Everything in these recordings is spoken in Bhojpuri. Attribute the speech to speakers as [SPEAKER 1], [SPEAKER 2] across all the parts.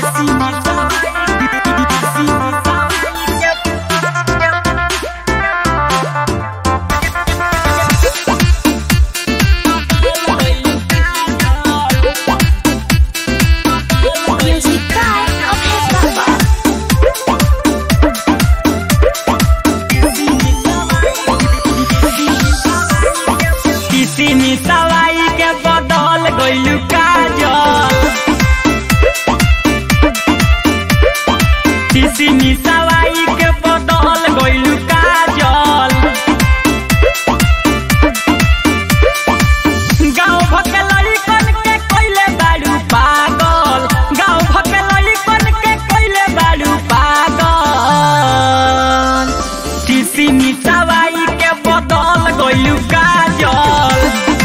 [SPEAKER 1] Music by Abhay Baba.
[SPEAKER 2] किसी मिसवाई के बदल गइलू काजल किसी मिसवाई के बदल गइलू काजल गाँव भके लड़िकन के कइले बाड़ू पागल गाँव भके लड़िकन के कइले बाड़ू पागल किसी मिसवाई के बदल गइलू काजल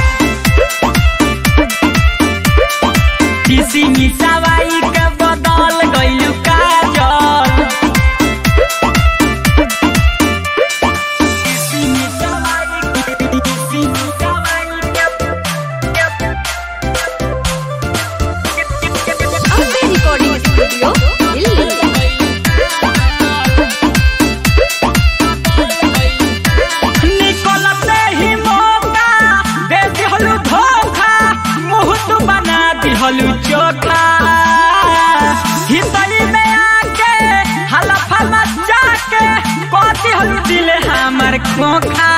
[SPEAKER 2] किसी मिसवाई के बदल गइलू काजल किसी मिसवाई किसी मिसवाई के
[SPEAKER 1] Abhay Recording Studio, Delhi.
[SPEAKER 2] निकलते ही मौका दे दिहलू धोखा मुंह तू बना दिहलू चोखा हितली में आके हलफा मचा के कह दिहलू दिल हमर खोखा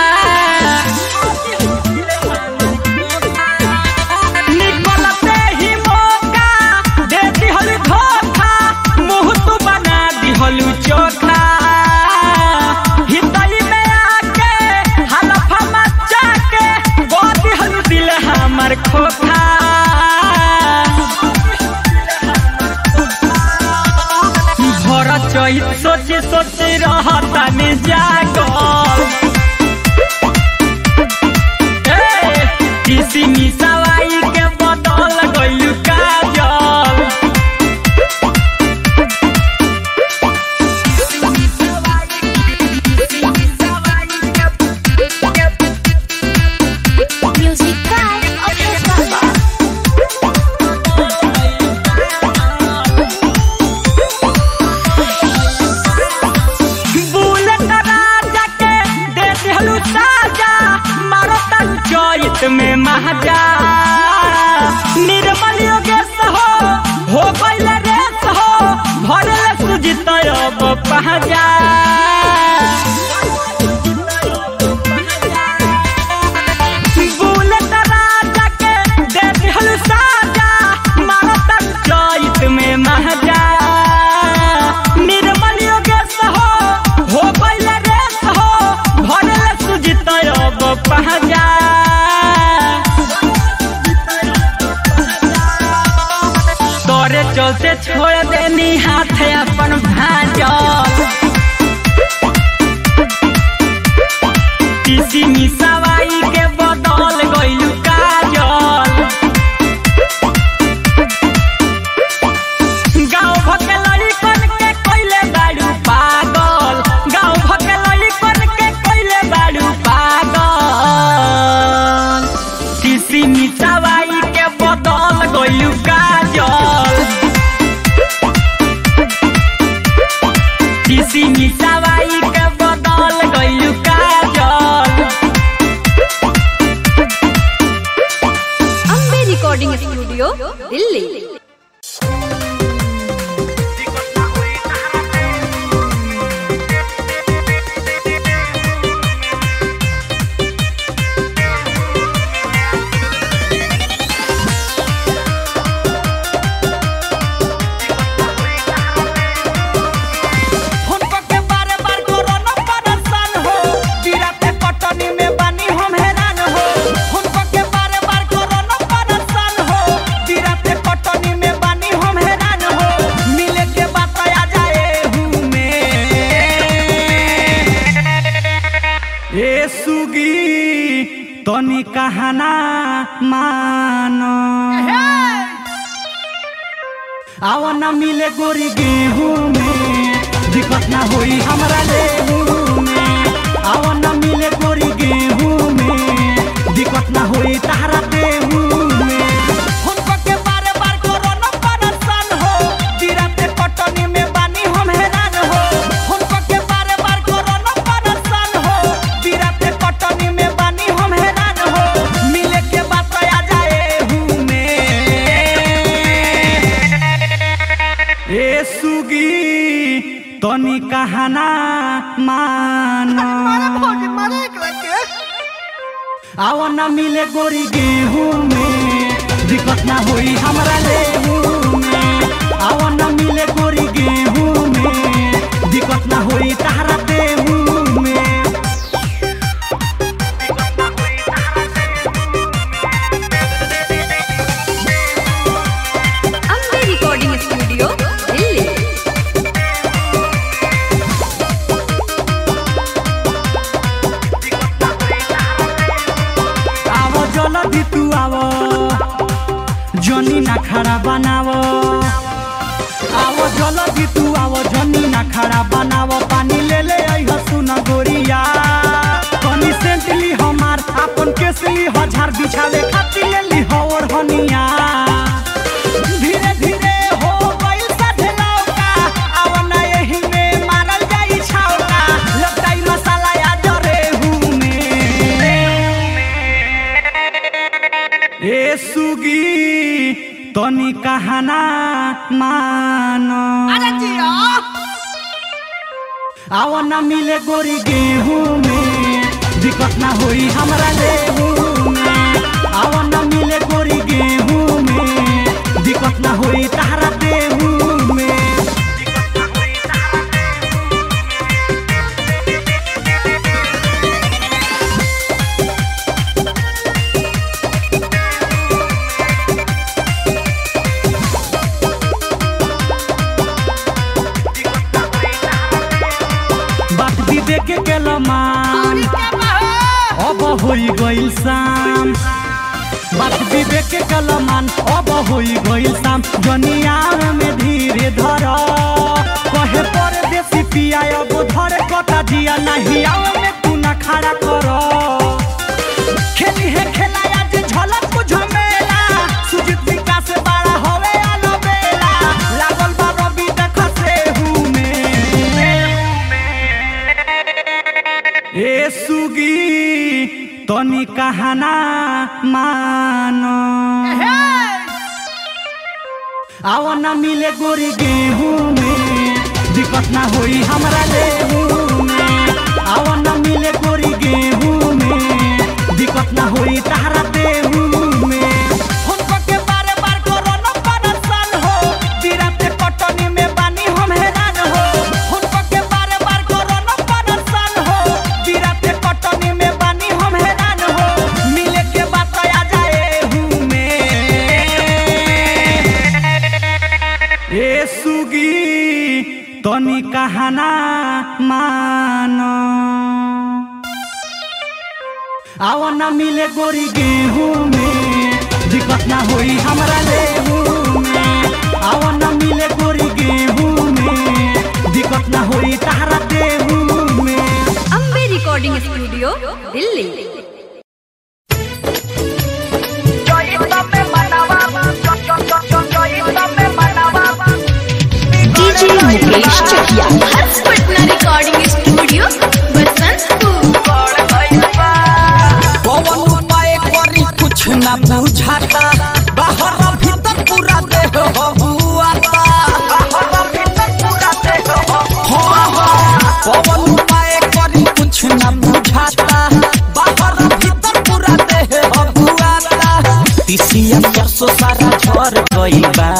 [SPEAKER 2] निकलते ही मौका दे दिहलू धोखा मुंह तू बना दिहलू चोखा हितली में आके हलफा मचा के कह दिहलू दिल हमर खोखा भर चैत सोचे सोचे रहता में जागल ए, किसी मिसवाई के बदल गइलू काजल
[SPEAKER 1] Music by Abhay Baba.
[SPEAKER 2] Bullet राजा के दे दिहलू साजा मारो तन चैत में महाजा निर्मल योगेश हो हो गइल रेस हो भरल सुजित अब पहजा बुलेट राजा के दे दिहलू साजा मारो तन चैत में महाजा निर्मल योगेश हो हो गइल रेस हो भरल सुजित अब पहजा तोरे चलते छोड़ देनी हाथ अपन भाजल किसी मिसवाई के बदल गइलू काजल गाँव भके लड़िकन के कइले बाड़ू पागल गाँव भके लड़िकन के कइले बाड़ू पागल किसी मिसवाई के बदल गइलू काजल किसी मिसवाई के बदल गइलू काजल
[SPEAKER 1] Abhay Recording Studio, Delhi.
[SPEAKER 2] हुनको के बारे बार कोरोना परेशान हो बिराते पटनी में बानी हम हैरान हो हुनको के बारे बार कोरोना परेशान हो बिराते पटनी में बानी हम हैरान हो मिले के बात आ जाए हूँ मैं ए सुगी तनी कहना मानो आवा ना मिले गोरी गेहूं में दिक्कत ना होई हमरा लेहू में आवा ना मिले गोरी गेहूं में दिक्कत ना होई तारा देहू में हुनको के बारे बार कोरोना परेशान हो ए सुगी तनी कहना मानो आव न मिले गोरी गेहूं में दिक्कत ना होई हमरा लेहू में आव न मिले गोरी गेहूं में दिक्कत ना होई तहरा देहू में
[SPEAKER 1] अम्बे रिकॉर्डिंग स्टूडियो दिल्ली
[SPEAKER 2] आवो जल्दी तू आवो जनी ना खड़ा बनावो आवो जल्दी तू आवो जनी ना खड़ा बनावो पानी ले ले आई हसुन गोरिया कनी सेंटली हमार अपन केसली हजार बिछावे खातिर ले ली हवर हनिया धीरे धीरे हो गइल साथे लौका आव ना एही में मारल जाई छौका लपटाई मसाला या जरे हूँ में ए सुगी तनी कहना मानो आव न मिले गोरी गेहूं में दिक्कत ना होई हमरा लेहू में आव न मिले गोरी गेहूं में दिक्कत ना होई तहरा देहू में बात विवेक के केलमान अब होई गइल शाम बात विवेक के कलमान अब होई गइल शाम जनिया में धीरे धर कहे पर देसी पिया अब धर कटा जिया नहीं आव में तू ना खड़ा कर खेली है खेला आज झलक बुझो मेला सुजीत विकास बड़ा होवे आलो बेला लागल बा रवि देख से हूँ में ए सुगी तनी कहना मानो आव न मिले गोरी गेहूं में दिक्कत ना होई हमरा लेहू में आव न मिले गोरी गेहूं में दिक्कत ना होई तहरा देहू में हुनको के बारे बार कोरोना परेशान हो बिराते कटनी में बानी हम हैरान हो हुनको के बारे बार कोरोना परेशान हो बिराते कटनी में बानी हम हैरान हो मिले के बात आ जाए हूँ में ए सुगी तनी कहना मानो आव न मिले गोरी गेहूं में दिक्कत ना होई हमरा लेहू में आव न मिले गोरी गेहूं में दिक्कत ना होई तहरा देहू में
[SPEAKER 1] Ambe recording studio Delhi
[SPEAKER 3] DJ Mukesh Chakiya Harsh Patna recording studio Basantpur
[SPEAKER 2] Pawan उपाय करी कुछ ना बुझाता बाहर भीतर पूरा देह हुआता हाँ, हाँ, पवन उपाय करी कुछ ना बुझाता बाहर भीतर पूरा देह हुआता तिसिया सरसों सारा झर गई बा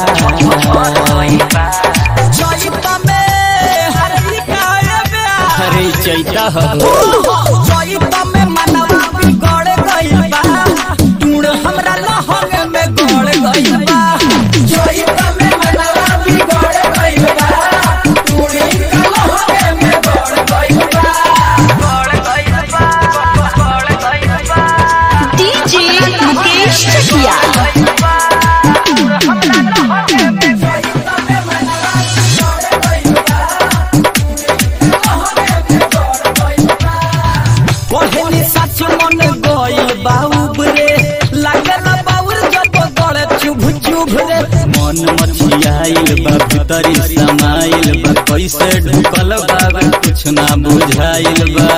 [SPEAKER 2] जइता में हरी काहे ब्याह
[SPEAKER 4] अरे चैता हो
[SPEAKER 2] जइता में मनवा बिगड़ गइल बा टूण हमरा लहंग में गड़ गइल बा जइता में मनवा बिगड़ गइल बा टूण हमरा लहंग में गड़ गइल बा गड़ गइल बा गड़ गइल बा
[SPEAKER 3] डीजे मुकेश चकिया
[SPEAKER 2] पहली सच मन गइल बाउब रे लागल बाउर जब गड़ चुभ चुभ रे
[SPEAKER 4] मन मछियाइल बा भीतरी समाइल बा कैसे ढुकल बा कुछ ना बुझाइल बा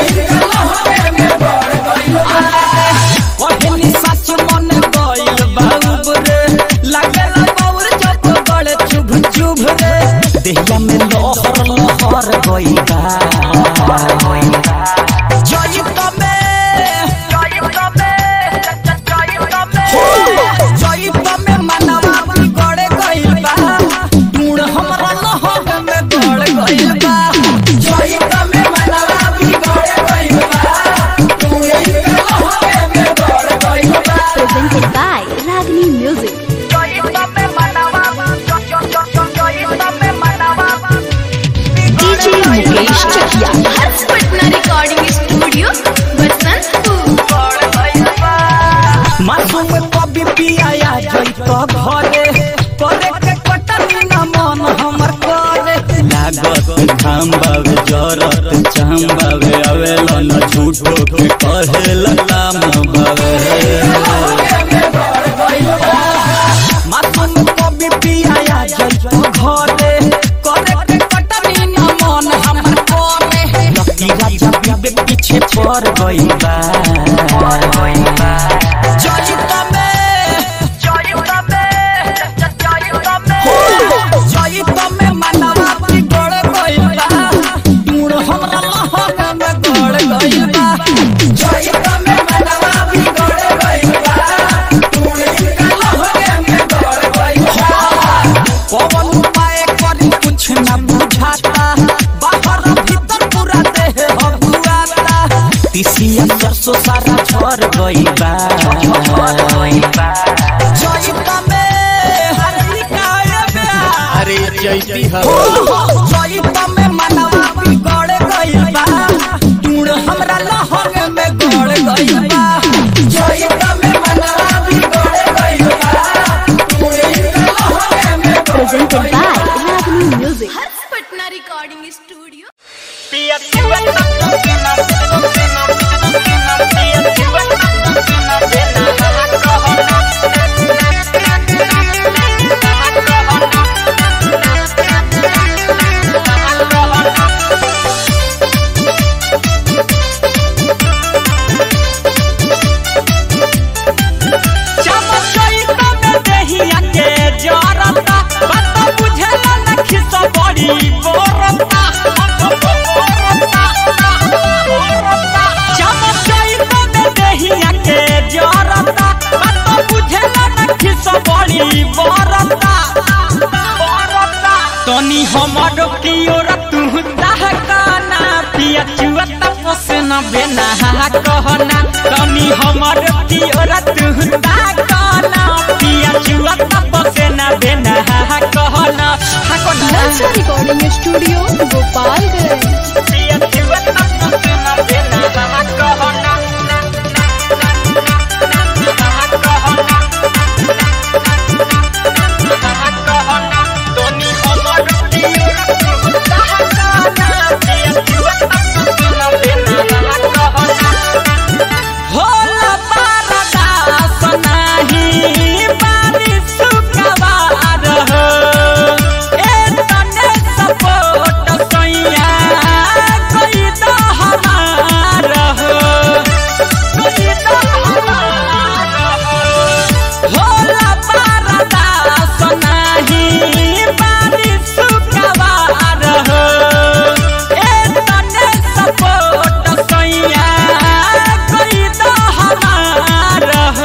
[SPEAKER 2] पहली सच मन गइल बाउब रे लागल बाउर जब गड़ चुभ चुभ रे
[SPEAKER 4] घाम बावे जरत चाम बावे आवेला न झूठो के कहेला काम बावे
[SPEAKER 2] मासूम कवि पिया जइतो घरे करे के कटनी न मन हमर करे लकी राजा बीबे पीछे पड़ गई बा जइतो में जइतो में जइतो में जइतो में मनवा बिगड़ गइल बा टूड़ हमरा लहर में गड़ गइल बा जइतो में मनवा बिगड़ गइल बा पवन उपाय करी कुछ न बुझाता बाहर भीतर पूरा देह हबुआता तिसिया सरसों सारा झर गई बा जइता में हरी काए में
[SPEAKER 4] अरे चैती
[SPEAKER 2] जइता में मनवा बिगड़ गई बा टूण हमरा लहर में गड़ गई बा जइता में मनवा बिगड़ गई बा टूण हमरा लहर में
[SPEAKER 3] presented by Ragini Music.
[SPEAKER 1] Harsh Patna recording studio
[SPEAKER 2] Chamchaita में देहिया के जरता बात बुझेला न खिस बड़ी बोरता चमचइता में देहिया के जरता बात बुझेला न खिस बड़ी बोरता तनी हमर की ओर तू दहकाना पिया चुआ तपस न बेना कहना तनी हमर की ओर तू दहकाना पिया चुआ तपस न बेना कहना हकना
[SPEAKER 3] Lalsa Recording Studio, Gopalganj.
[SPEAKER 2] पिया चुआ तपस न बेना कहना तनी हमर की ओर तू दहकाना पिया चुआ तपस न बेना कहना होला बारदास नाही बारिश सुकवार हो ए तने सपोर्ट सैया कोई तो हमार हो कोई तो हमार हो होला बारदास नाही बारिश सुकवार हो ए तने सपोर्ट सैया कोई तो हमार हो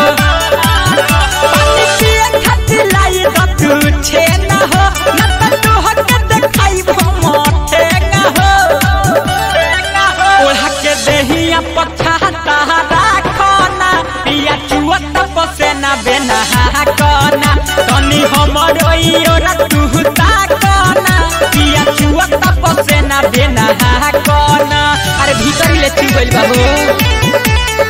[SPEAKER 2] पानी पिए खातिर लाई द तू छे न हो न त तू हक देखाई मोटे न हो ओढ़ा के देहिया पछा तारा खाना पिया चुआ तपसे ना बेना कना तनी हमर ओरा तू ताकना पिया चुआ तपसे ना बेना कना अरे भीतर ले चू गइल बा हो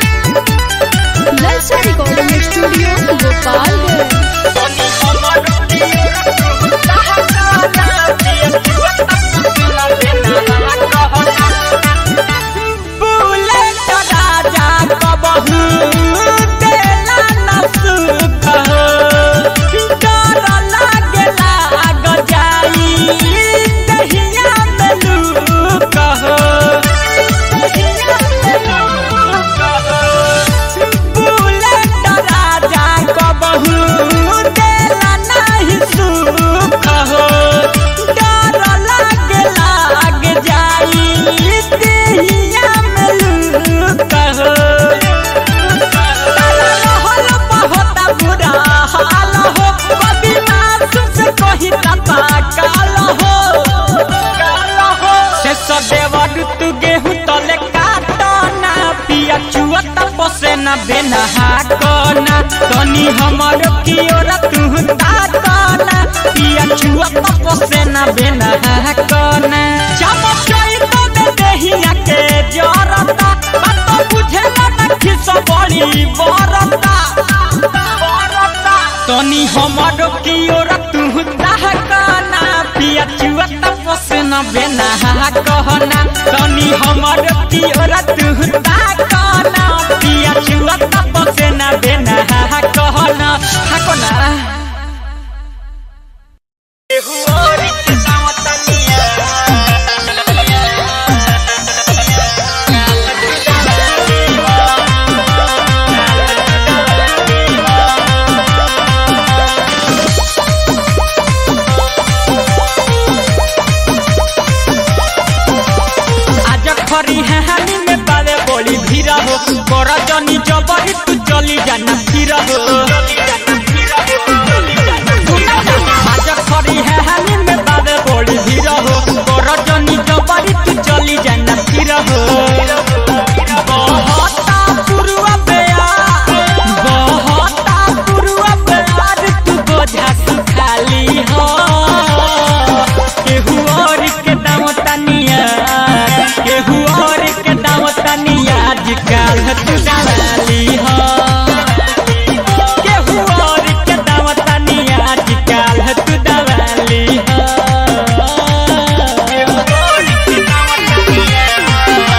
[SPEAKER 3] Lalsa Recording Studio, Gopalganj.
[SPEAKER 2] तनी हमर ओरा तू ताकना पिया चुआ तपसे ना बेना कहना बुलेट राजा कबहू देला न सुख हो डर लागेला आग जाई दहिया में लूक हो बुलेट राजा कबहू देला नहीं सुख हो डर लागेला आग जाई दहिया में लूक हो रहल बहुत बुरा हाल हो कभी मासूम से कही तता काल हो से सदेवर तू गेहूं तले काटना पिया चुआ तपसे न बेना कना तनी हमर की ओर तू ताकना पिया चुआ तपसे न बेना कना चमचई तो दे देहिया के जरता बात बुझेला न खिस बड़ी बरता तनी हमर की ओर तू दहकाना पिया चुआ तपसे न बेना कहना तनी हमर पियर तुहता कहना पिया चुआ तप से ना बेना कहना हकना एहु और के दावतनिया आज खरी हानि में बाले बोली भीरा हो कर जनी जबरी तू चली जाना फिर हो आज खरी हानि में बाले बोली भीरा हो कर जनी जबरी तू चली जाना फिर हो बहता पुरुआ बेयार बहता पुरुआ बेयार तू बोझा सुखाली हो केहू और के दाम तनिया केहू और के दाम तनिया आजकल तू डाली हो केहू और के दाम तनिया आजकल तू डाली हो केहू और के दाम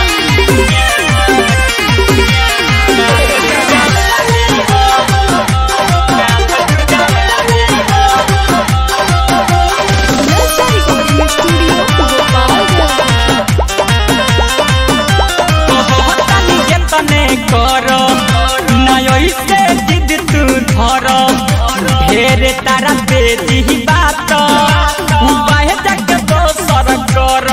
[SPEAKER 3] Nalsa Recording Studio, Gopalganj.
[SPEAKER 2] कहतानी जतने कर नय से जिद तू धर ढेर तारा बेजी बात उपाय जग दोसर कर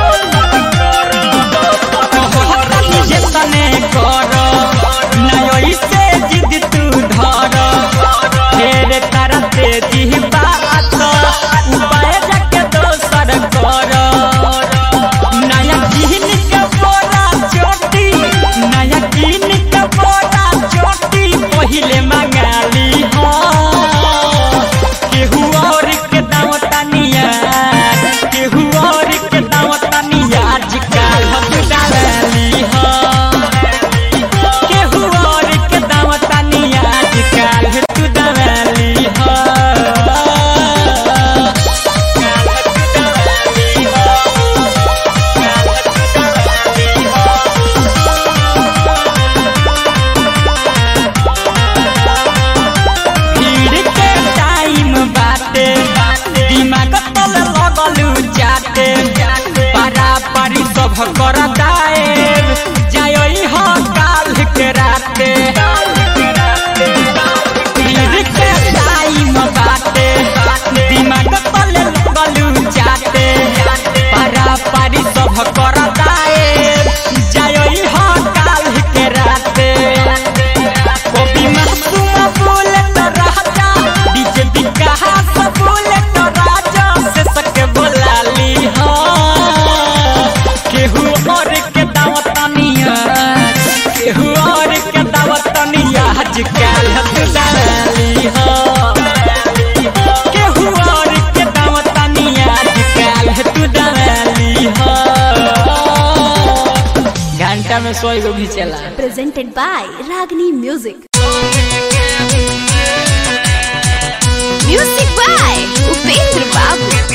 [SPEAKER 2] कहतानी जतने कर नय से जिद तू धर ढेर तारा बेजी बात उपाय जग दोसर कर नया किन के बोरा चोटी नया किन के बोरा चोटी पहिले मंगाली हो केहू और के दाम तनिया केहू और के दाम तनिया आजकल हम डाली हो केहू और के दाम तनिया आजकल तू डाली हो भीड़ के टाइम बाटे दिमाग तल लगलू जाते पारा पारी सब कर दाएब जाई हो काल के राते भीड़ के टाइम बाटे दिमाग तल लगलू जाते पारा पारी सब कर दाएब जाई हो काल के राते कभी मासूम बोले तो राजा डीजे विकास बोले तो राजा से सके बोला ली हो केहू और के दावत तनिया केहू और के दावत तनिया आजकल तू डाली हो केहू और के दावत तनिया आजकल तू डाली हो घंटा में सौ गो भी चला
[SPEAKER 3] Presented by Ragini Music.
[SPEAKER 1] Music by Upendra Babu.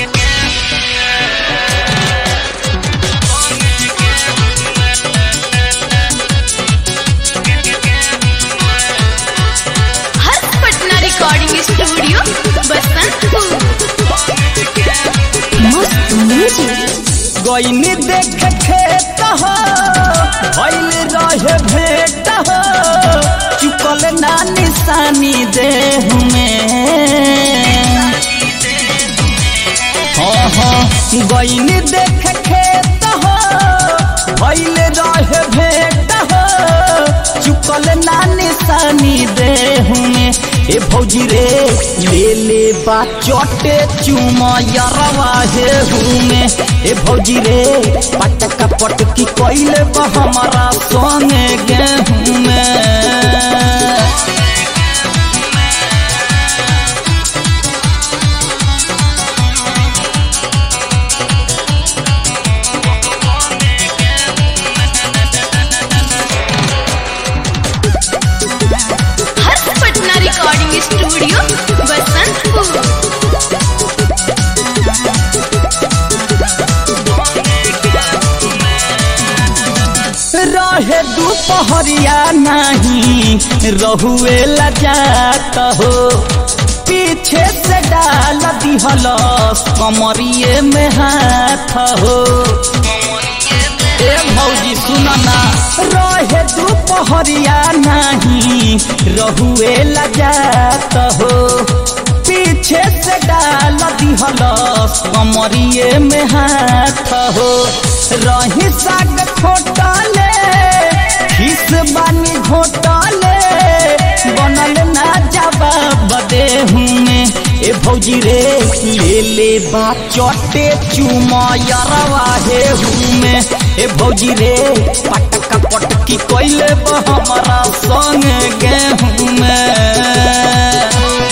[SPEAKER 1] Harsh Patna recording studio Basantpur
[SPEAKER 3] Must Music.
[SPEAKER 2] गईनी देख खेत हो भइल रहे भेट हो चुकल ना निशानी देह में हाँ हाँ गईनी देख खेत हो भइल रहे भेट हो चुकल ना निशानी देह में ए भौजी रे ले ले बा चोटे चुमा यरवा हे हुमे ए भौजी रे पटका पटकी कइले बा हमारा संगे गेहूं में
[SPEAKER 1] हर्ष पटना रिकॉर्डिंग स्टूडियो बसंतपुर
[SPEAKER 2] दुपहरिया नहीं रहुए लजात हो पीछे से डाल दिहल कमरिए में हाथ हो ए भौजी सुनना रहे दुपहरिया नहीं रहुए लजात हो पीछे से डाल दिहल कमरिए में हाथ हो रही साग खोटले खिस बानी घोटले बनल ना जवाब दे में ए भौजी रे ले ले बा चटे चुमयरवा हे में ए भौजी रे पटका पटकी कोइले बा हमारा संग गेहूं में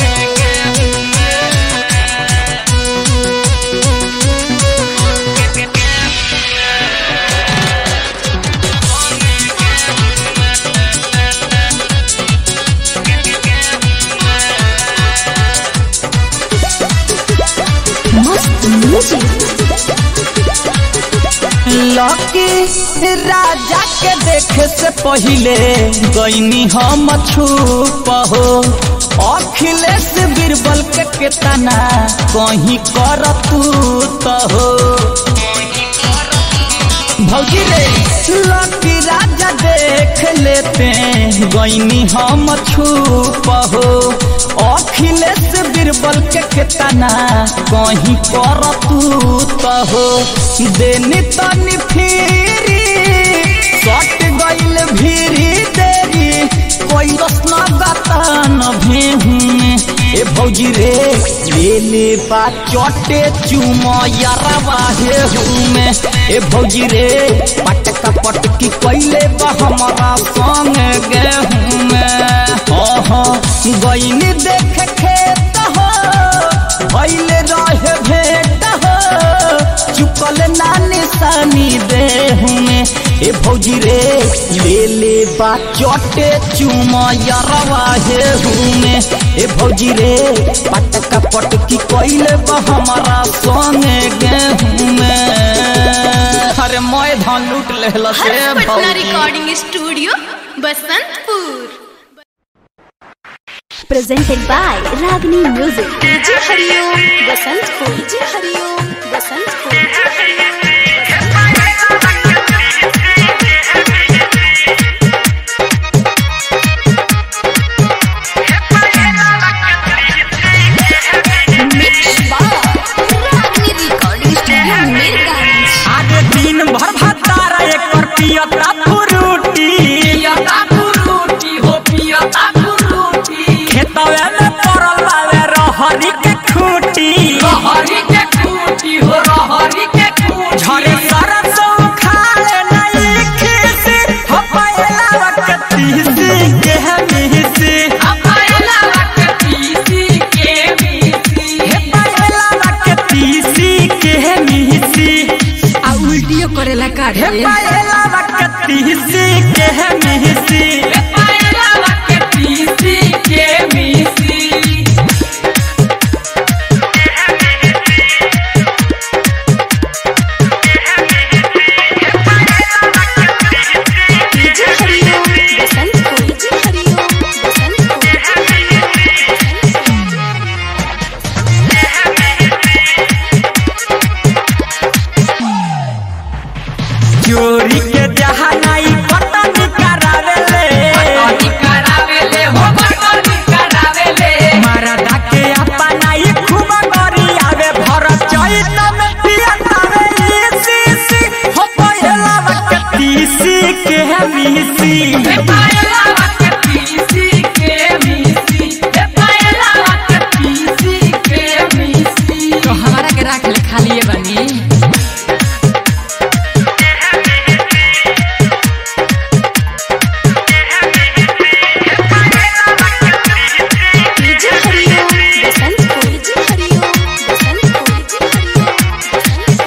[SPEAKER 3] मस्त म्यूजिक
[SPEAKER 2] लकी राजा के देखे से पहिले गईनी हम छुप हो अखिलेश बीरबल के केतना कहीं कर तू तो हो भौजी रे लकी राजा देख लेते गईनी हम छुप हो अखिलेश बीरबल के केतना कहीं कर तू तो हो देनी तनी फिरी सट गइल भीरी देरी कोई रसना गतान भेहूं ए भौजी रे ले ले बा चटे चुमयरवा हे में ए भौजी रे पटका पटकी कइले बा हमारा संग गेहूं में ओहो गइनी देख खेत हो भइले रहे भेट हो चुकल ना निशानी देहू में ए भौजी रे ले ले बा चटे चुमयरवा हे में ए भौजी रे पटका पटकी कइले बा हमारा संगे गेहूं में अरे मैं धान लूट लेहला से
[SPEAKER 1] हर्ष पटना
[SPEAKER 2] भौजी
[SPEAKER 1] recording studio Basantpur
[SPEAKER 3] presented by Ragni Music.
[SPEAKER 1] जी हरिओम बसंतपुर जी हरिओम बसंतपुर मिक्स बार रागनी रिकॉर्डिंग स्टूडियो मीरगंज
[SPEAKER 2] आगे दिन भर भतारा एकर पियता फ्रूटी पियता फ्रूटी हो पियता फ्रूटी खेतवे में पड़ल बावे रहरी के खूटी रहरी के खूटी हो रहरी के खूटी झरे सरसों खाले नहीं खीसी हो पायला वक्त तीसी के मिसी हो पायला वक्त तीसी के मिसी हे पायला वक्त तीसी के मिसी
[SPEAKER 5] आ उल्टियो करेला का
[SPEAKER 2] हे पायला वक्ती सी के मिसी हे पायला वक्ती सी के मिसी
[SPEAKER 1] जी हरिओम बसंतपुर जी हरिओम बसंतपुर
[SPEAKER 2] चोरी के जहानाई पतनी करावेले पतनी करावेले हो पतनी करावेले मरदा के अपनाई खूब गरी आवे भर चैत में पियतावे सी सी हो पायला वक्ती सी के मिसी हे पायला वक्ती सी के मिसी हे पायला वक्ती सी के मिसी
[SPEAKER 5] तो हमारा के राख ले खाली बनी
[SPEAKER 1] जी हरिओम बसंतपुर जी हरिओम बसंतपुर जी हरिओम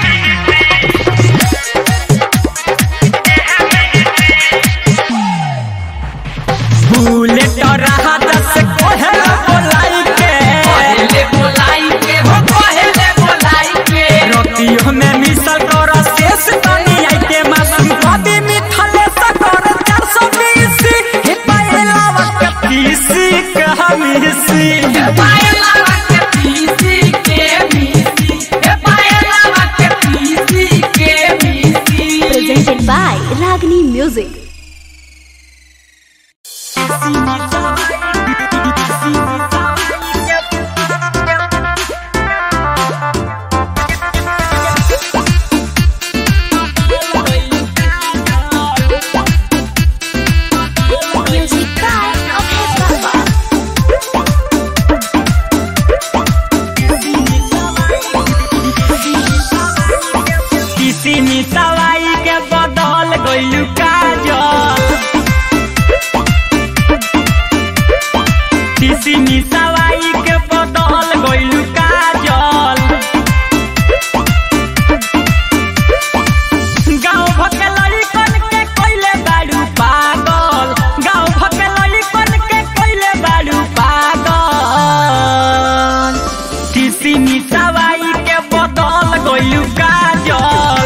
[SPEAKER 1] बसंतपुर
[SPEAKER 2] मिसावाई के बदल गइलू काजल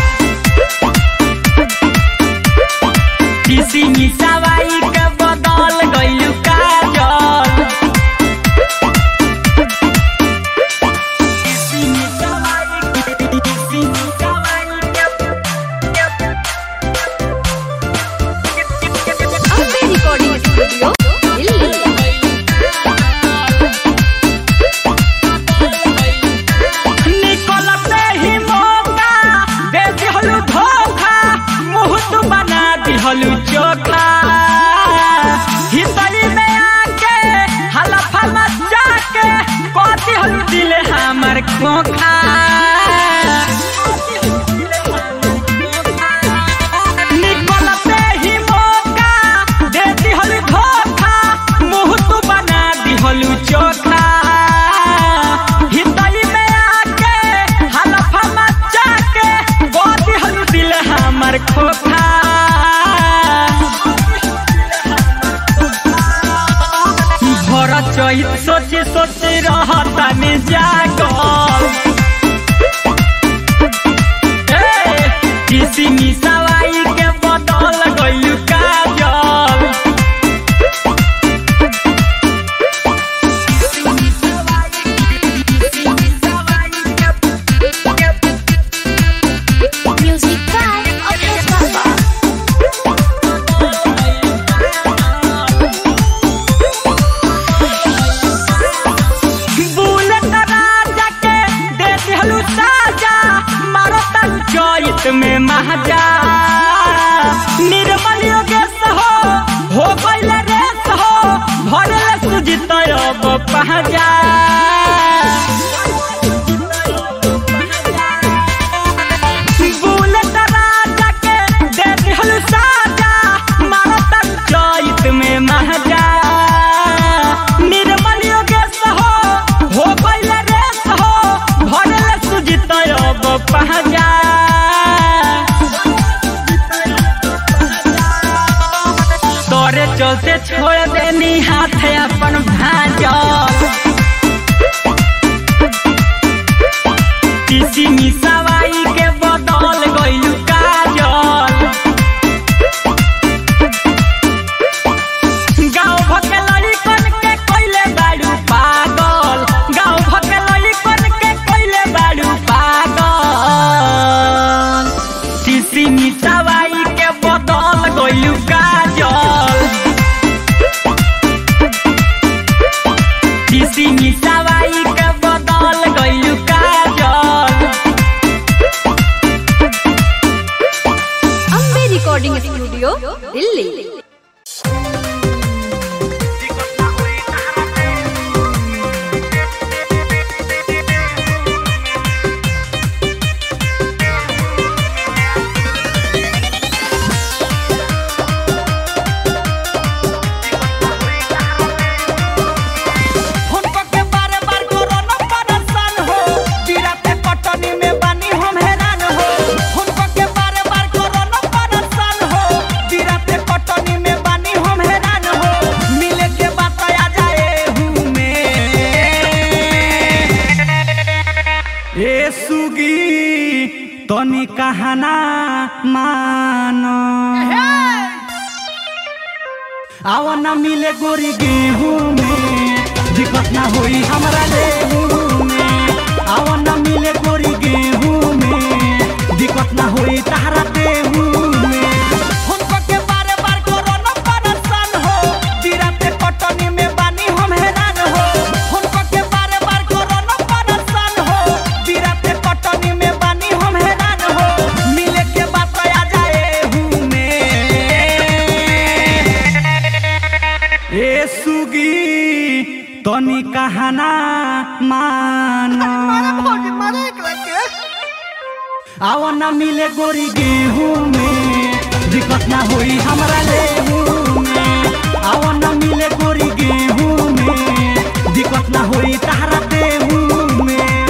[SPEAKER 2] किसी मिसावाई के बदल गइलू काजल किसी मिसावाई के किसी मिसावाई के
[SPEAKER 3] अम्बे रिकॉर्डिंग स्टूडियो दिल्ली
[SPEAKER 2] निकलते ही मौका दे दिहलु धोखा मुंह तू बना दिहलु चोखा हितरी में आके हलफा मचा के को दिहलु दिल हमर खोखा निकलते ही मौका दे दिहलु धोखा मुंह तू बना दिहलु चोखा हितरी में आके हलफा मचा के को दिहलु दिल हमर खोखा भर चहित सोची सोची रहता में जागल ए, किसी मिसावाई के बदल गइलू काजल
[SPEAKER 1] Music by Abhay Baba.
[SPEAKER 2] Bullet राजा के दे दिहलू साजा मारो तन चैत में महाजा निर्मल योगेश हो हो गइल रेस हो भरल सुजित अब पहजा बुलेट राजा के दे दिहलू साजा मारो तन चैत में महाजा निर्मल योगेश हो हो गइल रेस हो भरल सुजित अब पहजा तोरे चलते छोड़ देनी हाथ अपन भाजल किसी मिसावाई के बदल गइलू काजल गाँव भके लड़िकन के कइले बाड़ू पागल गाँव भके लड़िकन के कइले बाड़ू पागल किसी मिसावाई के बदल गइलू काजल किसी मिसावाई के बदल गइलू काजल
[SPEAKER 3] अम्बे रिकॉर्डिंग स्टूडियो दिल्ली
[SPEAKER 2] हुनको के बारे बार कोरोना परेशान हो बिराते कटनी में बानी हम हैरान हो हुनको के बारे बार कोरोना परेशान हो बिराते कटनी में बानी हम हैरान हो मिले के बात आ जाए हूँ में ए सुगी तनी कहना मानो आवा न मिले गोरी गेहूं में दिक्कत ना होई हमरा लेहू में आवा न मिले गोरी गेहूं में दिक्कत ना होई तहरा देहू में हुनको के बारे बार कोरोना परेशान हो बिराते कटनी में बानी हम हैरान हो हुनको के बारे बार कोरोना परेशान हो बिराते कटनी में बानी हम हैरान हो मिले के बात आ जाए हूँ में ए सुगी तनी कहना मानो आवा न मिले गोरी गेहूं में दिक्कत ना होई हमरा लेहू में आवा न मिले गोरी गेहूं में दिक्कत ना होई तहरा देहू में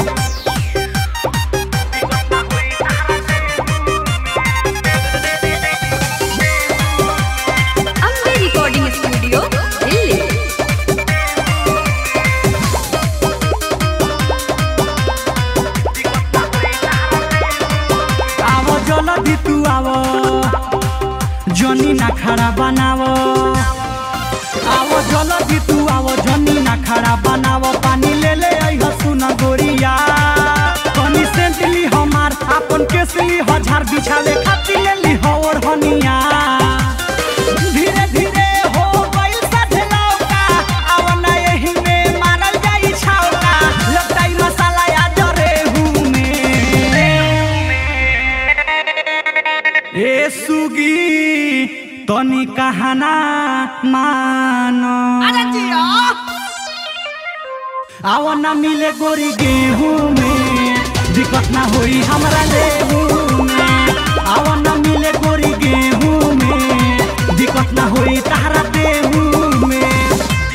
[SPEAKER 3] अम्बे रिकॉर्डिंग स्टूडियो दिल्ली
[SPEAKER 2] जल्दी तू आवो जनी ना खड़ा बनावो आवो जल्दी तू आवो जनी ना खड़ा बनावो पानी ले ले आई सुन गोरिया कनी सेंट ली हमार अपन केस ली हजार बिछावे खातिर ले ली और हनिया धीरे धीरे हो गइल साथे लौका आव ना एही में मारल जाई छौका लटाई मसाला या जरे हूँ ए सुगी तनी कहना मानो आव ना मिले गोरी गेहूं में दिक्कत ना होई हमरा लेहू में आव ना मिले गोरी गेहूं में दिक्कत ना होई तहरा देहू में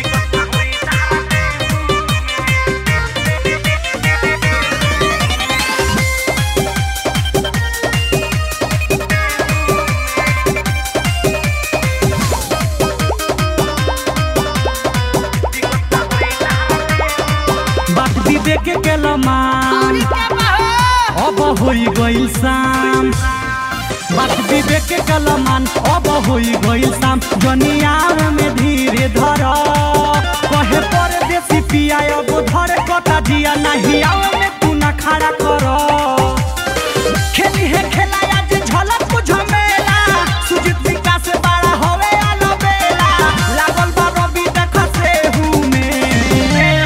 [SPEAKER 2] बात विवेक के केलमान अब होई गइल शाम बात विवेक के कलमान अब होई गइल शाम जनिया में धीरे धर कहे पर देसी पिया अब धर कटा दिया नहीं आव में तू ना खड़ा कर खेली है खेला आज झलक कुछ मेला सुजीत सिंह से बड़ा होवे आलो बेला लागल बा रवि देख से हूँ में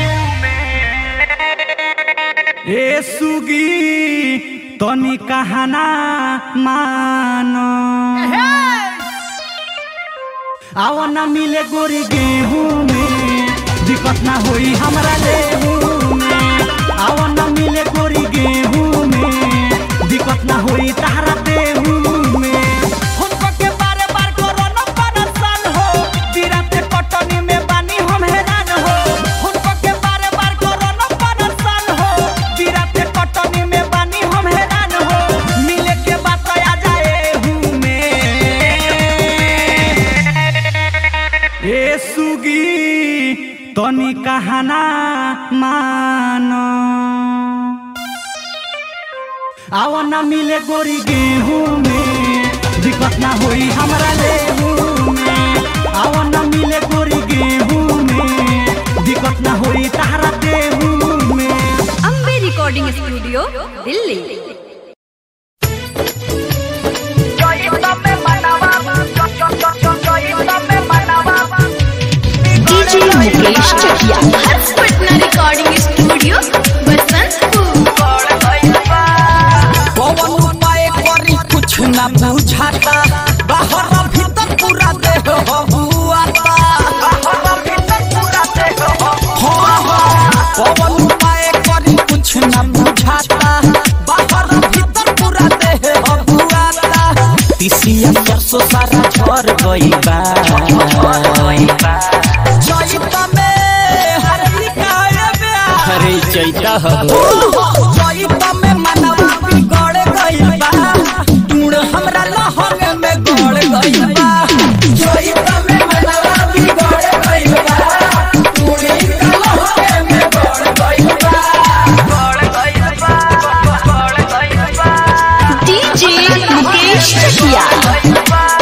[SPEAKER 2] ए सुगी तनी कहना मानो आव ना मिले गोरी गेहूं में दिक्कत ना होई हमरा लेहू में आव ना मिले गोरी गेहूं में दिक्कत ना होई तहरा देहू में हुनको के बारे बार कोरोना परेशान हो बिराते कटनी में बानी हम हैरान हो हुनको के बारे बार कोरोना परेशान हो बिराते कटनी में बानी हम हैरान हो मिले के बात आ जाए हूँ में ए सुगी तनी कहना मानो आव ना मिले गोरी गेहूं में दिक्कत ना होई हमरा लेहू में आव ना मिले गोरी गेहूं में दिक्कत ना होई तहरा देहू में
[SPEAKER 3] Ambe recording studio Delhi
[SPEAKER 1] DJ Mukesh Chakiya Harsh Patna recording studio Basantpur
[SPEAKER 2] Pawan उपाय करी कुछ ना बुझाता बाहर भीतर पूरा देह हबुआता हाँ, हाँ, पवन उपाय करी कुछ ना बुझाता बाहर भीतर पूरा देह हबुआता तिसिया सरसों सारा झर गई बा जइता में हरी काहे ब्याह
[SPEAKER 4] अरे चैता हो
[SPEAKER 2] जइता में मनवा बिगड़ गइल बा टूण हमरा लहंग में गड़ गइल बा जइता में मनवा बिगड़ गइल बा टूण हमरा लहंग में गड़ गइल बा गड़ गइल बा गड़ गइल बा
[SPEAKER 1] डीजे मुकेश चकिया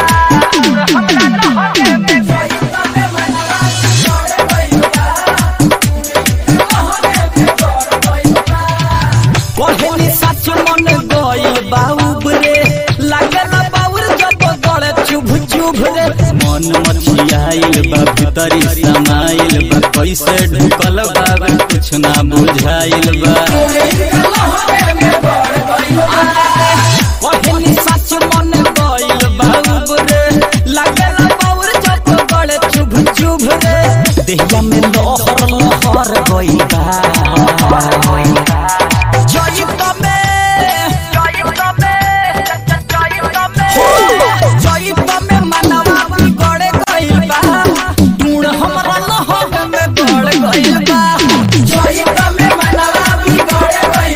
[SPEAKER 2] कहनी सच मन गइल बाउब रे लागल बाउर जब गड़ चुभ चुभ रे
[SPEAKER 4] मन मछियाइल बा भीतरी समाइल बा कैसे ढुकल बा कुछ ना बुझाइल बा
[SPEAKER 2] कहनी सच मन गइल बाउब रे लागल बाउर जब गड़ चुभ चुभ रे देहिया में लहर लहर गइल बा जइत में जइत में जइत में मनवा बिगड़ गइल बा टूण हमरा लहर में गड़ गइल बा जइत में मनवा बिगड़ गइल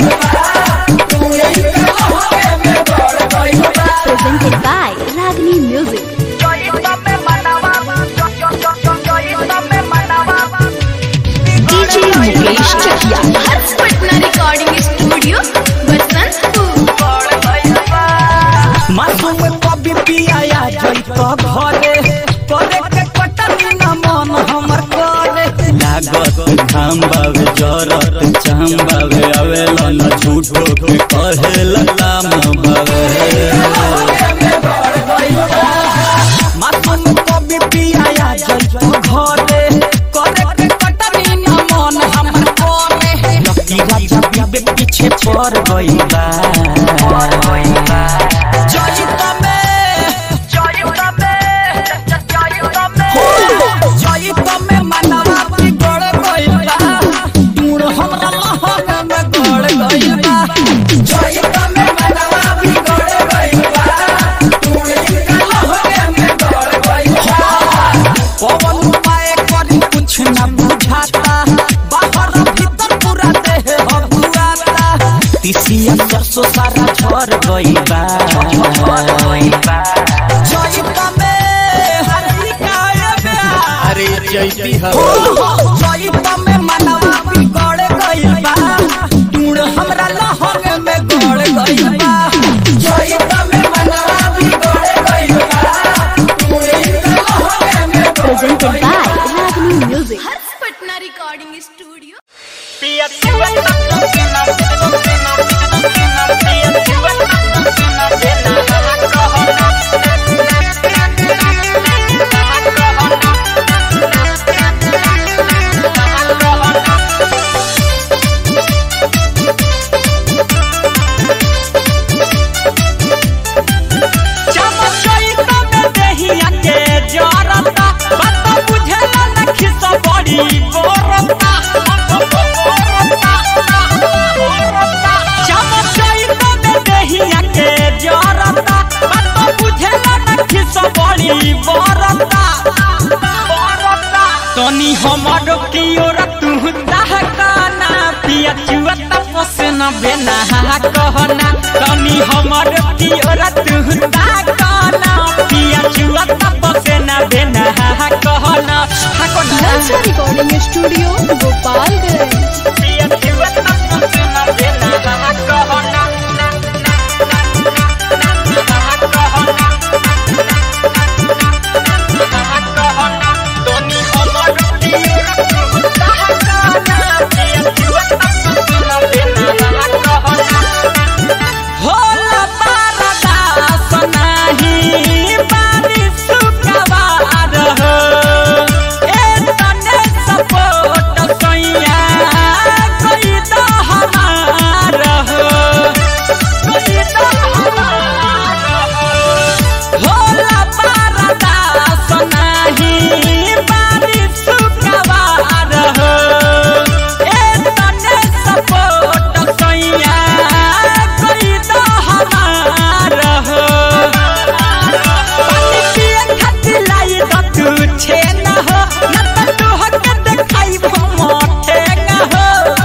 [SPEAKER 2] जइतो घरे करे के कटनी न मन हमर करे
[SPEAKER 4] लागत घाम बावे जरत चाम बावे आवेला न झूठो के कहेला लाम बावे
[SPEAKER 2] मासूम कभी पिया जइतो घरे करे के कटनी न मन हमर करे लकी राजा बीबे पीछे पड़ गइल बा जइतो में जइतो में जइतो में मनवा बिगड़ गइल बा दूर हमरा लहर में गड़ गइल बा जइतो में मनवा बिगड़ गइल बा दूर इनका लहर में गड़ गइल बा पवन उपाय करी कुछ न बुझाता बाहर भीतर पूरा देह हबुआता तिसिया सरसों सारा झर गइल बा जइतो में हरी काए बा
[SPEAKER 4] अरे जैती
[SPEAKER 2] जइतो में मनवा बिगड़ गइल बा दूर हमरा लहर में गड़ गइल बा जइतो में मनवा बिगड़ गइल बा दूर इनका लहर में गड़
[SPEAKER 1] Presented by Ragini Music.
[SPEAKER 3] Harsh Patna recording studio
[SPEAKER 2] Chamchaito में देहिया के जरता बात बुझेला न खिस बड़ी बोरता चमचइतो में देहिया के जरता बात बुझेला न खिस बड़ी बोरता तनी हमर की ओर तू दहकाना पिया चुआ तपसना बेना कहना तनी हमर की ओर तू दहकाना पिया चुआ तपसना बेना कहना
[SPEAKER 1] Nalsa Recording Studio, Gopalganj.
[SPEAKER 2] पिया चुआ तपसना बेना कहना तनी हमर की ओर तू दहकाना पिया चुआ तपसना बेना कहना होला पारदास नाही बारिश सुकवार हो ए तने सपोर्ट सैया कोई तो हमार हो कोई तो हमार हो होला पारदास नाही बारिश सुकवार हो ए तने सपोर्ट सैया कोई तो हमार हो पानी पिए खातिर लाई तो तू छे न हो न तो तू हक देखाई मोटे न हो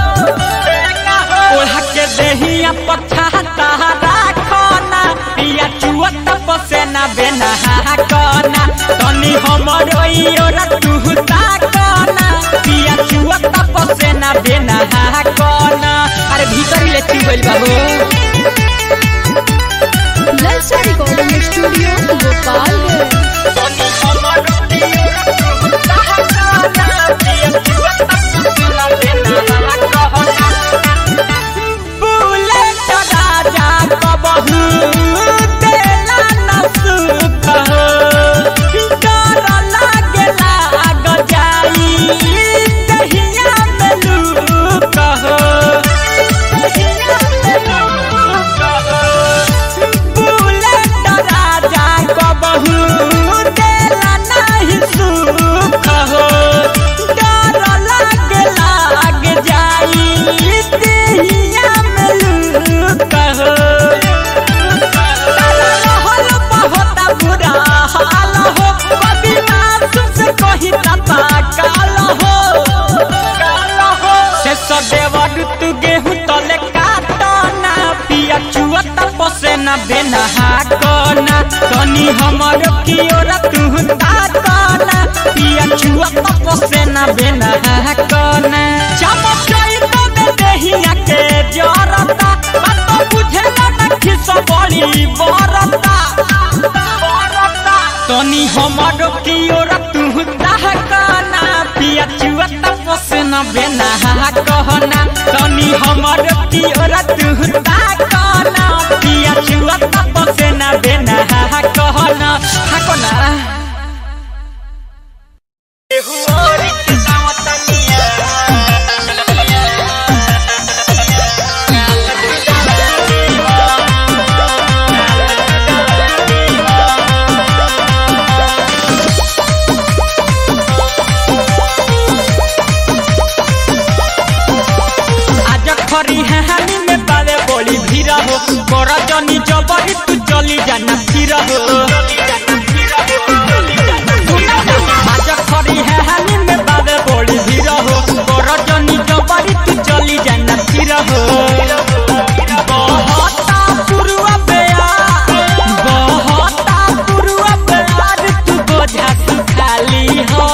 [SPEAKER 2] ओढ़ा के देहिया पछा तारा खाना पिया चुआ तपसे ना बेना कना तनी हमर ओर तू ताकना पिया चुआ तपसे ना बेना कना अरे भीतर ले चुबल बाबू
[SPEAKER 1] Nalsa Recording Studio, Gopalganj.
[SPEAKER 2] तनी हमर ओर तू ताकना पिया चुआ तपसे ना बेना कहना बुलेट राजा कबहू देला न सुख हो डर लागे लाग जाई दहिया में लूक हो बुलेट राजा कबहू देला नहीं सुख हो डर लागे लाग जाई दहिया में लूक हो रहल बहुत बुरा हाल हो कभी मासूम से कही तना काल हो से सदेवर तू गेहूं तले काटना पिया चुआ तपसे न बेना हाकना तनी हमर की ओर तू ताकना पिया चुआ तपसे न बेना हाकना चमचई तो में देहिया के जरता बात बुझेला न खिस बड़ी बरता कहना तनी हमर पियर तू ताकना पिया छुआ तप से ना देना हा कहना हा कहना केहू और के दावतनिया आज खरी हानि में बावे बोली भीड़ हो कर जनी जबरी तू चली जाना फिर हो आज खरी हानि में बावे बोली भीड़ हो कर जनी जबरी तू चली जाना फिर हो बहता पुरवा बेया बहता पुरवा बेया तू बोझा सुखाली हो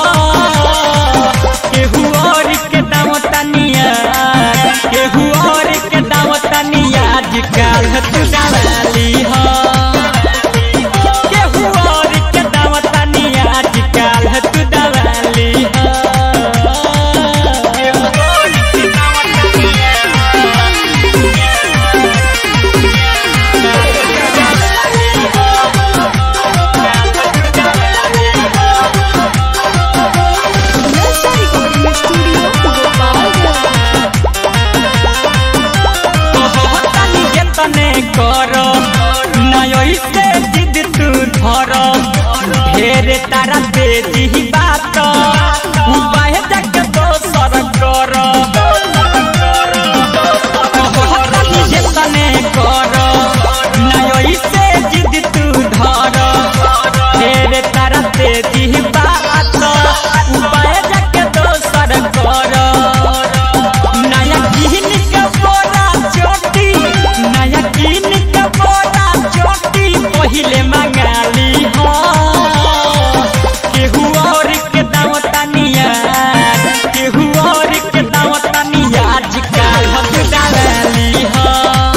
[SPEAKER 2] केहू और के दाम तनिया केहू और के दाम तनिया आजकल तू डाली हो केहू और के दाम तनिया आजकल तू डाली हो केहू और के दाम
[SPEAKER 1] नलसा रिकॉर्डिंग स्टूडियो गोपालगंज
[SPEAKER 2] कहतानी जे तने कर नय से जिद तू धर ढेर तारा दे दी बात उपाय जग दोसर कर कहतानी जे तने कर नय से जिद तू धर ढेर तारा दे दी बात उपाय जग दोसर कर नया किन के बोरा चोटी नया किन के बोरा चोटी पहिले मंगाली हो केहू और के दाम तनिया केहू और के दाम तनिया आजकल हम डाली हो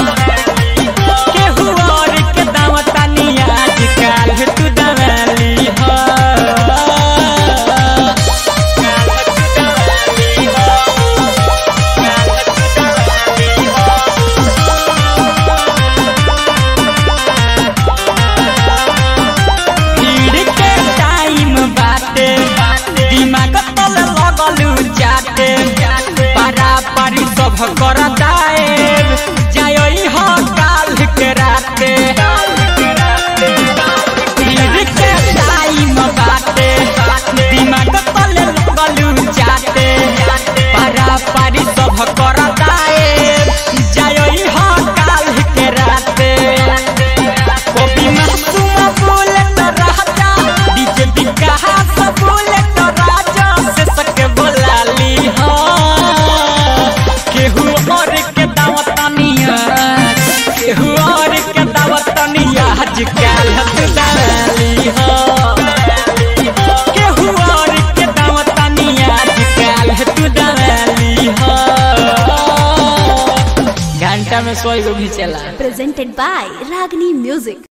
[SPEAKER 2] केहू और के दाम तनिया आजकल तू डाली हो भीड़ के टाइम बाटे दिमाग तल लगलू जाते पारा पारी सब कर दाएब जाई हो काल के राते भीड़ के टाइम बाटे दिमाग तल लगलू जाते पारा पारी सब कर दाएब जाई हो काल के राते कॉपी मासूम बोले तो राजा डीजे विकास बोले तो राजा से सके बोला ली हो केहू और के दावत तनिया केहू और के दावत तनिया आजकल तू डाली हो केहू और के दावत तनिया आजकल तू डाली हो घंटा में सोई को भी चला
[SPEAKER 1] presented by Ragini Music.